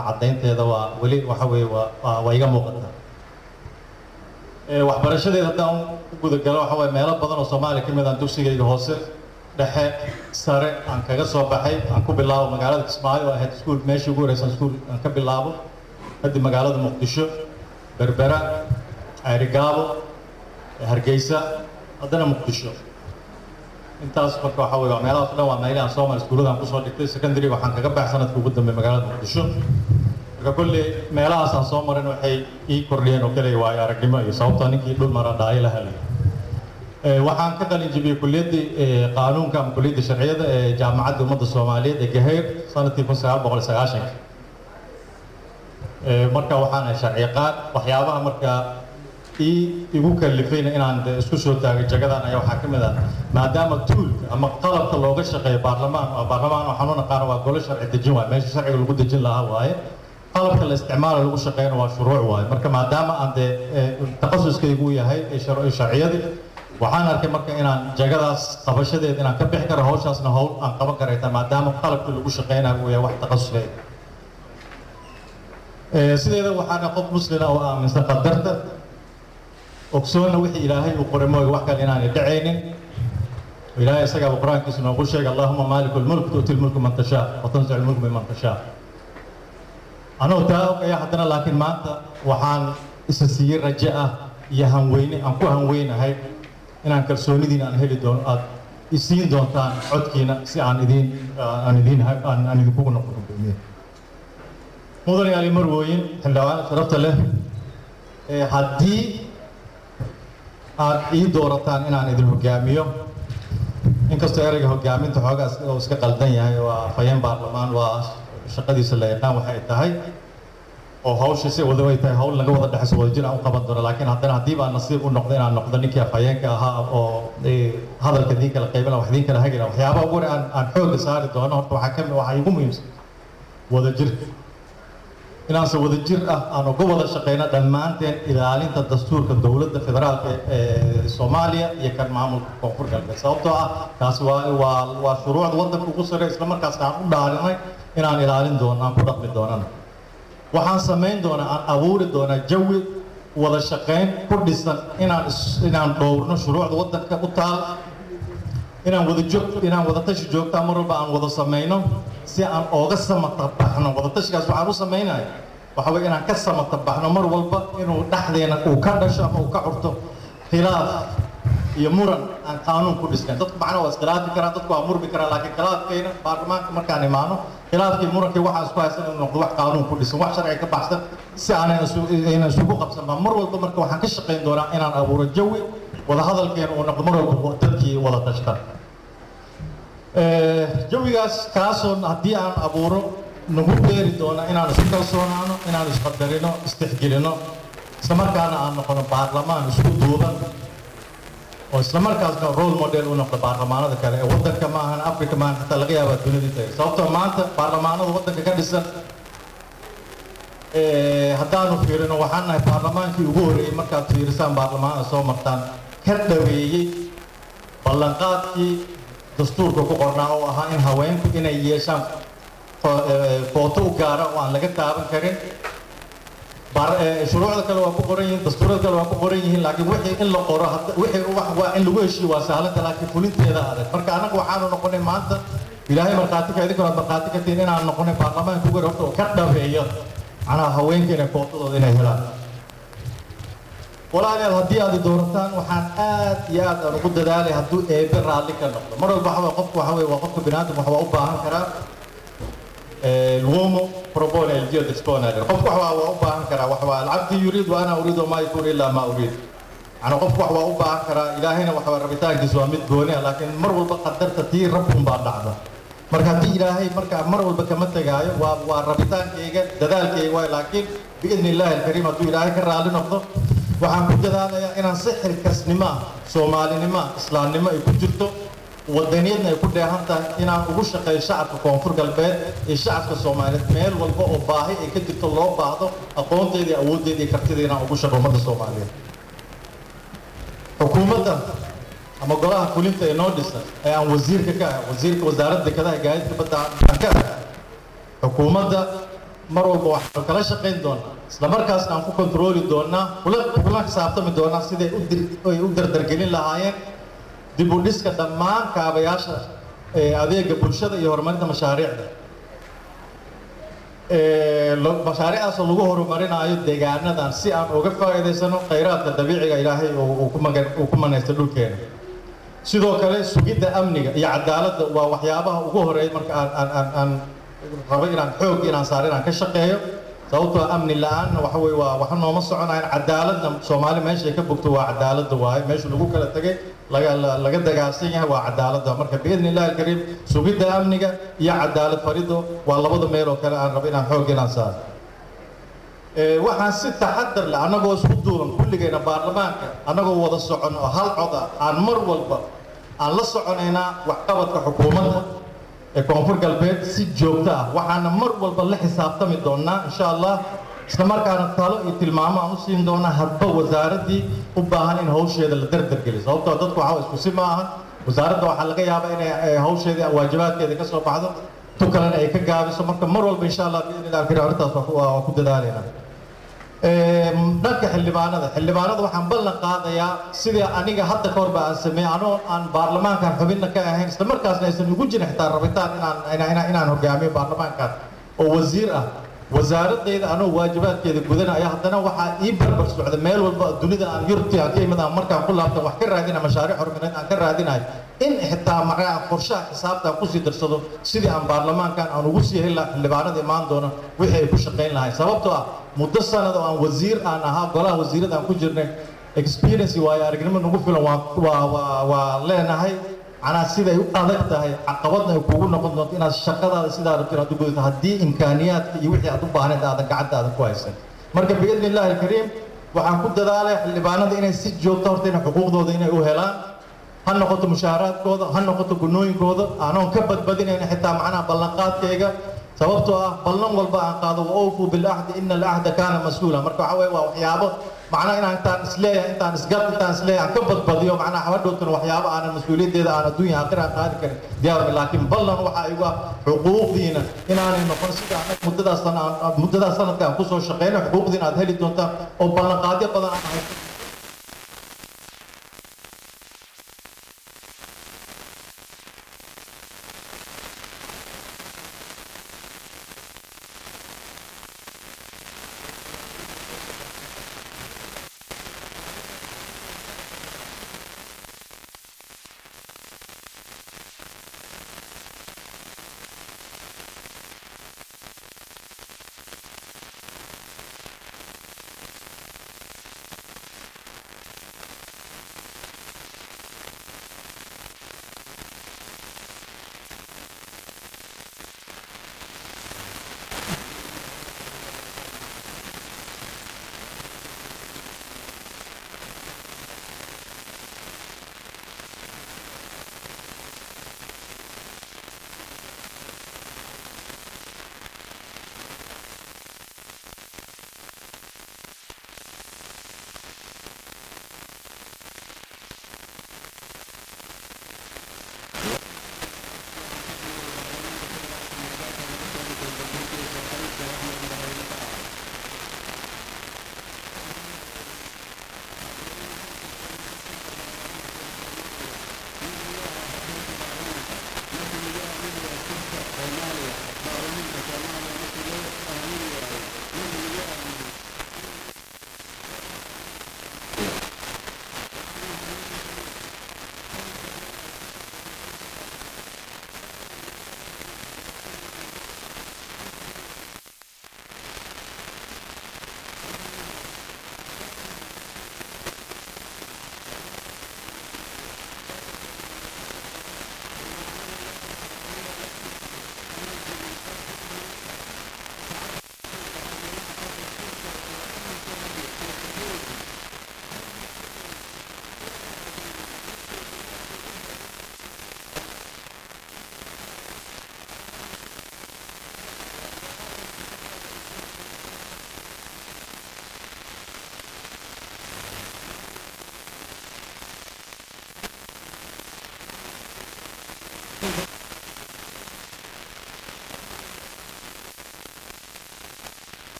caddaynteeda waa weli waxa weeye waa waa waa iga muuqataa Ee, waxbarashadeeda haddaan u gudagalo waxa waye meelo badan oo soomaaliya ka mid aan dugsigayga hoose dhexe sare aan kaga soo baxay aan ku bilaabo magaalada kismaayo oo ahayd iskuul meeshii ugu horeysa iskuul aan ka bilaabo kadib magaalada muqdisho berbera ceerigaabo hargeysa haddana muqdisho intaas marka waxa weye waa meelahaas o dhan waa meelaha aan soo maray iskuulladan kusoo dhigtay secondary waxaan kaga baxay sanadka ugu dambeey magaalada muqdisho marka kolley meelahaas aan soo marin waxay ii kordhiyeen oo keliya waayo aragnimo iyo sababtoo ninkii dhul mara dhaayo la helay Ee, waxaan ka qalin jebiyey kuliyaddii ee, qaanuunka ama kuliyaddii sharciyada ee jaamacadda ummadda soomaaliyeed ee gaheyr sanadkii kun sagaal boqol sagaashanka Ee, marka waxaan ahay sharci yaqaan waxyaabaha marka ii igu kalifayna inaan de isku soo taagay jagadan ayaa waxaa ka mid ah maadaama tuulka ama qalabka looga shaqeeyo baarlamaan waa baarlamaan waxaan u naqaano waa golo sharci dejin waaye meesha sharciga lagu dejin lahaa waaye qalabka la isticmaalo lagu shaqeeyana waa shuruuc waaye marka maadaama aan dee ee, takhasuskaygu uu yahay ee shar- sharciyadii waxaan arkay marka inaan jagadaas qabashadeed inaan ka bixi karo hawshaasna hawl aan qaban karayta maadaama qalabkii lagu shaqeynayo uu yahay wax takhasuskeeda Ee, sideeda waxaana qof muslina oo aaminsan qadarta ogsoonna wixii ilaahay uu qoray mooga wax kale inaanay dhacaynin ilaahay isagaaba qur-aankiisa noogu sheegay allahuma maaliku lmulk tu'ti lmulku man tashaa wa tanzicu lmulku miman tashaa anuu taa ogaya haddana laakiin maanta waxaan isa siiyey raje ah iyo hanweyne aan ku hanweynahay inaan kalsoonidiina aan heli doono aad isiin doontaan codkiina si aan idiin aan idiin aan aan idinkugu noqdo gudoomiye mudane ali marwooyin xildhibaan sharafta leh ee haddii aad ii doorataan inaan idin hogaamiyo inkastoo ereyga hogaaminta xoogaas oo iska qaldan yahay waa fayeen baarlamaan waa shaqadiisa la yaqaan waxay tahay oo hawsha si wada way tahay hawl laga wada dhexayso wadajir aan u qaban doono laakiin haddana haddii baa nasiib u noqdo inaan noqdo ninkii afhayeenka ahaa oo ee, hadalka idiin kala qaybina wax idiin kala hagina waxyaabaha ugu hore aan aan xoogga saari doono horta waxaa ka mid waxaa igu muhiimsan wadajirka inaanse wadajir ah aan uga wada shaqeyno dhammaanteen ilaalinta dastuurka dowladda federaalka ee soomaaliya iyo kan maamulka koonfur galbeed sababtoo ah taasi waa waa waa shuruucda waddanka ugu sarreeya isla markaasna aan u dhaarinay inaan ilaalin doono aan ku dhaqmi doonana waxaan samayn doonaa aan abuuri doonaa jawi wada shaqayn ku dhisan inaan is- inaan dhowrno shuruucda waddanka u taal inaan wada joog inaan wada tashi joogtaa mar walba aan wada samayno si aan ooga samata baxno wada tashigaas waxaan u samaynaya waxa weye inaan ka samata baxno mar walba inuu dhexdeena uu ka dhasho ama uu ka curto khilaaf iyo muran aan qaanuun ku dhisnayn dadku macnaha waa iskhilaafi karaan dadku waa murmi karaan laakiin khilaafkayna baarlamaanka markaan imaano khilaafkii murankii waxaan isku haysan inuu noqdo wax qaanuun ku dhisan wax sharciga ka baxsan si aanan isu- aynan isugu qabsan baa mar walba marka waxaan ka shaqayn doonaa inaan abuuro jawi wada hadalkeena uu noqdo mar walba dadkii wada tashtan Ee, jawigaas kaasoo haddii aan abuuro nagu beeri doona inaan isku kalsoonaano inaan isqadarino istixgelino isla markaana aan noqono baarlamaan isku duuban oo isla markaasna role model u noqdo baarlamaanada kale ee waddanka ma ahan africa maahan xataa laga yaabaa dunida inta sababtoo maanta baarlamaanada waddanka ka dhisan ee, haddaanu fiirino waxaan nahay baarlamaankii ugu horreeyey markaad fiirisaan baarlamaanada soo martaan ka dhaweeyey ballanqaadkii dastuurka ku qornaa oo ahaa in haweenku inay yeeshaan fo- ee, footo u gaara oo aan laga taaban karin Baar- ee, shuruucda kale waa ku qoran yihiin dastuurada kale waa ku qoran yihiin laakiin wixii in la qoro hadda- wixii wax waa in lagu heshiiyo waa sahlanta laakiin fulinteeda adag marka annaga waxaanu noqonay maanta ilaahay markhaati ka idinkuna aad markhaati ka tihiin inaanu noqonay baarlamaanka ugu horta oo ka dhabeeyo macnaha haweenka inay footadooda inay helaan walaalayaal haddii aad i doorataan waxaan aad iyo aad aan ugu dadaalay hadduu eebe raalli ka noqdo mar walba waxa weye qofku waxa weye waa qofka biniaadam wax waa u baahan karaa Eh, l'uomo propone il dio dispone qofku wax waa waa u baahan karaa wax waa alcabdi yuriid wa ana uriidu ma yakun ilaa ma uriid yani qofku wax waa u baahan karaa ilaahayna waxa waa rabitaankiisu waa mid gooni ah laakiin mar walba qadarta tii rabbun baa dhacda marka haddii ilaahay marka mar walba kama tegaayo waa waa rabitaankayga dadaalkayga waay laakiin biidni illaahi alkariim hadduu ilaahay ka raalli noqdo waxaan ku dadaalayaa inaan si xilkasnimo ah soomaalinimo ah islaamnimo ay ku jirto wadaniyadna ay ku dheehan tahay inaan ugu shaqeeyo shacabka koonfur galbeed iyo shacabka soomaaliyeed meel walba oo baahi ay ka jirto loo baahdo aqoonteeda iyo awooddeeda iyo kartida inaan ugu shaqo ummadda soomaaliyeed xukuumadda ama golaha fulinta ee noo dhisan ee aan wasiirka ka ahay wasiirka wasaaradda dekedaha gaadiidka badda aan ka ahay xukuumadda mar walba waxaanu kala shaqayn doonaa isla markaasna aan ku kontrooli doonaa kula kula xisaabtami doonaa siday u dir ay u dardargelin lahaayeen dib u dhiska dhammaan kaabayaasha adeega bulshada iyo horumarinta mashaariicda mashaariicdaasoo lagu horumarinaayo deegaanadan si aan uga faa'iidaysano khayraadka dabiiciga ilaahay uu ku magan uu ku manaysto dhulkeena sidoo kale sugidda amniga iyo cadaaladda waa waxyaabaha ugu horeeya marka aan aan aan aan rabo inaan xoog inaan saaro inaan ka shaqeeyo sababtoo amni la-aanna waxa weye waa waxa nooma soconayan cadaaladna soomaali meeshay ka bogto waa cadaaladda waaye meesha lagu kala tegay laga laga dagaalsan yahay waa cadaaladda marka biidni illahi alkariim sugidda amniga iyo cadaalad farido waa labada meel oo kale aan rabo inaan xoog inaan saaro waxaan si taxadar leh annagoo isku duuban kulligayna baarlamaanka annagoo wada socon oo hal cod ah aan mar walba aan la soconaynaa waxqabadka xukuumadda ee koonfur galbeed si joogto ah waxaana mar walba la xisaabtami doonaa insha allah isla markaana talo iyo tilmaamo aan u siin doonaa hadba wasaaraddii u baahan in hawsheeda la dardargeliyo sababtoo dadku waxaa isku si ma ahan wasaaradda waxaa laga yaabaa inay hawsheedii waajibaadkeeda ka soo baxdo tu kalena ay ka gaabiso marka mar walba insha allah biidni illahi alkariim arrintaas waa ku dadaalaynaa dhanka xildhibaanada xildhibaanada waxaan ballan qaadayaa sidii aniga hadda ka horba aan sameeyey anoo aan baarlamaankan xubinna ka ahayn isla markaasna aysan ugu jirin xitaa rabitaan inaan inaan hogaamiyo baarlamaankan oo wasiir ah wasaaradayda anoo waajibaadkeeda gudanaya haddana waxaa ii barbar socda meel walba dunida aan yurti aan ka imid aan markaan ku laabtan wax ka raadina mashaariic horumarineed aan ka raadinayo in xitaa markaa qorshaha xisaabtaan kusii darsado sidii aan baarlamaankan aan ugu sii heli lahaa xildhibaanada imaan doona wixii ay ku shaqayn lahayn sababtoo ah muddo sanad oo aan wasiir aan ahaa golaha wasiirada aan ku jirnay experience waayo aragnimo nagu filan waa waa waa waa leenahay macnaa siday u adag tahay caqabadna ay kugu noqon doonto inaad shaqadaada sidaa rabto inaad u gudato haddii imkaaniyaadka iyo wixii aad u baahneed aadan gacantaadan ku haysan marka biidni illaahi alkariim waxaan ku dadaalaya xildhibaanada inay si joogto horta inay xuquuqdooda inay u helaan ha noqoto mushaaraadkooda ha noqoto gunooyinkooda aanoon ka badbadinayna xitaa macnaha ballanqaadkayga sababtoo ah ballan walba aan qaado wa awfuu bilahdi ina alahda kaana mas-uula marka waxa weye waa waxyaabo macnaha inaan intaan isleeyahay intaan isgad intaan isleeyahay aan ka badbadiyo macnaha habadhowtana waxyaabo aanan mas-uuliyaddeeda aan adduunya aakhira aan qaadi karin diyaarmi laakiin ballan waxa igu ah xuquuqdiina inaanay noqon sida anag muddadaas sana muddadaas sanadka aan kusoo shaqeyno xuquuqdiina aad heli doontaan oo ballanqaadyo badan aan haysto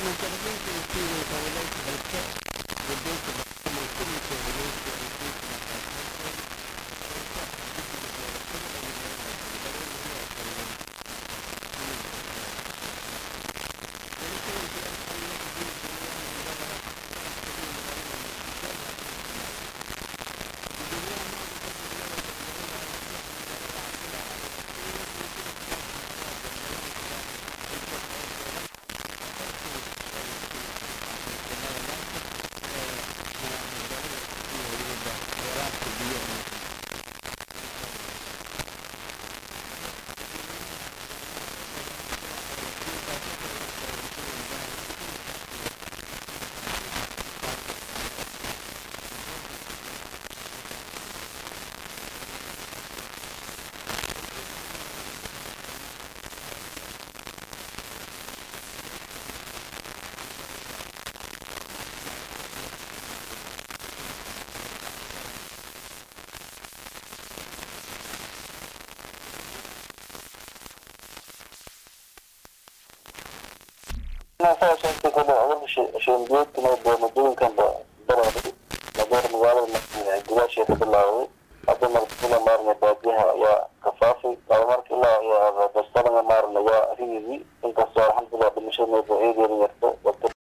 sheenbiyoodkana doomadooyinkanba dalabay madeer magaalada gudaashee ka bilaawday hadda markila maarna baadiyaha ayaa kafaafay laba marka ilaa dastalanga maarna waa riyigi inkastoo alxamdulilah dhimashada eegeeda yarto dadka